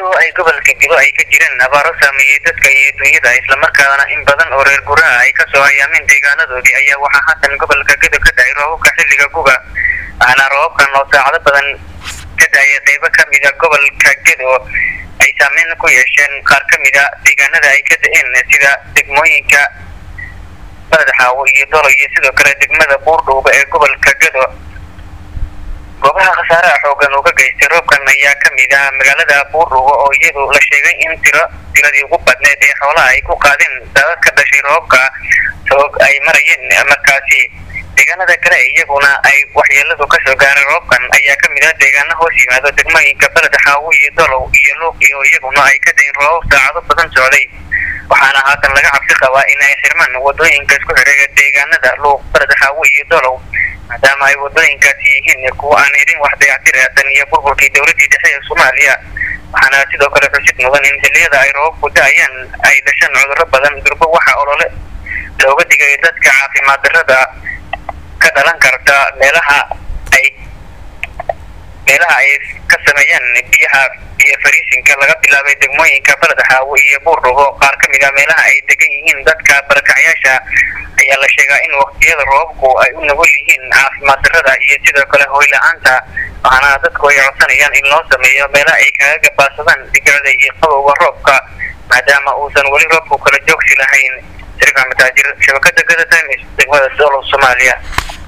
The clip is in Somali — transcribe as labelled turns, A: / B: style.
A: iyadoo ay gobolka Gedo ay ka jiraan abaaro saameeyay dadka iyo dunyada islamarkaana in badan oo reer guraha ay kasoo hayaamin deegaanadoodii ayaa waxaa haatan gobolka Gedo ka dhacay roobabka xilliga guga waxaana roobabkan oo saacado badan ka dhacay qaybo ka mid a gobolka Gedo ay saameyn ku yeesheen qaar ka mid a deegaanada ay ka da'een sida degmooyinka Badaxaawo iyo Dolo iyo sidoo kale degmada Buurdhuuba ee gobolka Gedo goobaha khasaaraha xoogan uu ka geystay roobkan ayaa ka mid ah magaalada buurdhuubo oo iyadu la sheegay in tiro tiradii ugu badneed ee xoolaha ay ku qaadeen daadad ka dhashay roobka sabab ay marayeen markaasi deegaanada kale iyaguna ay waxyeeladu kasoo gaaray roobkan ayaa ka mid ah deegaano hoos yimaado degmooyinka beled xaawo iyo dolow iyo luuq iyo iyaguna ay ka dayn roobab saacado badan socday waxaana haatan laga cabsi qabaa in ay xirmaan wadooyinka isku xireega deegaanada luuq beled xaawo iyo dolow maadaama ay wadooyinkaasi yihiin kuwa aan helin wax dayactir aadan iyo burburkii dowladii dhexe ee soomaaliya waxaana sidoo kale xusid mudan in xilliyada ay roobabku da-ayaan ay dhashaan cudurro badan durbo waxa olole looga digay dadka caafimaad darrada ka dhalan karta meelaha ay meelaha ay ka sameeyaan biyaha iyo fariisinka laga bilaabay degmooyinka baladxaawo iyo buurdhubo qaar ka mid a meelaha ay degan yihiin dadka barakacyaasha ayaa la sheegaa in waqtiyada roobabku ay u nugul yihiin caafimaad darrada iyo sidoo kale hoy la-aanta waxaana dadku ay codsanayaan in loo sameeyo meelaha ay kaga gabaadsadaan dhibicda iyo qabowga roobka maadaama uusan weli roobku kala joogsi lahayn sariif axmed taajir shabakada gada times degmada dolow soomaaliya